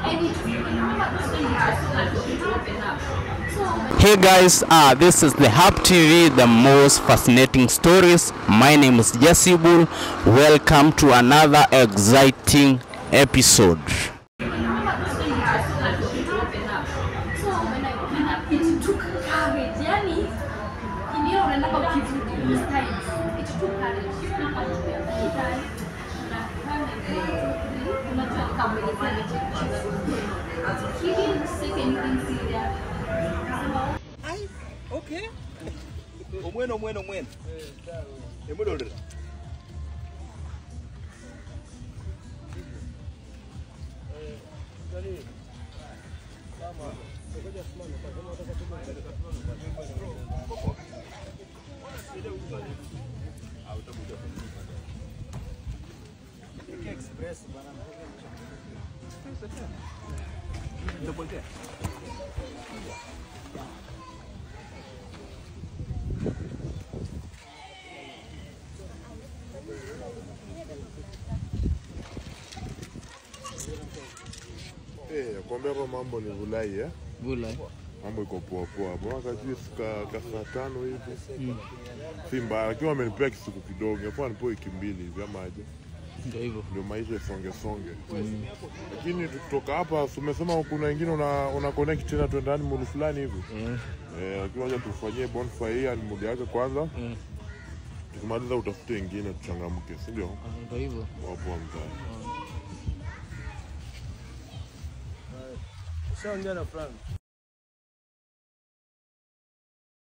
Hey guys, uh, this is the Hub TV, the most fascinating stories. My name is Jesse Bull. Welcome to another exciting episode. Okay. Omweno omweno omweno. Emudodera. Eh, kwambia hapa mambo ni vulai eh? Mambo iko poa poa. Hapo kajui ka, ka saa tano hivi. Si mbaya, lakini wamenipea kisiku kidogo. Hapo nipo wiki mbili hivi ama aje. Ndio hivyo. Ndio maisha isonge songe. Lakini tukitoka hapa, si umesema kuna wengine una, una connect tena tuendani mulu fulani hivi. Eh, lakini wacha tufanyie bonfire hii animal yake kwanza. Tukimaliza utafute ingine tuchangamke, si ndio? Ndio hivyo. Wapo mzee. Ushaongea na Frank.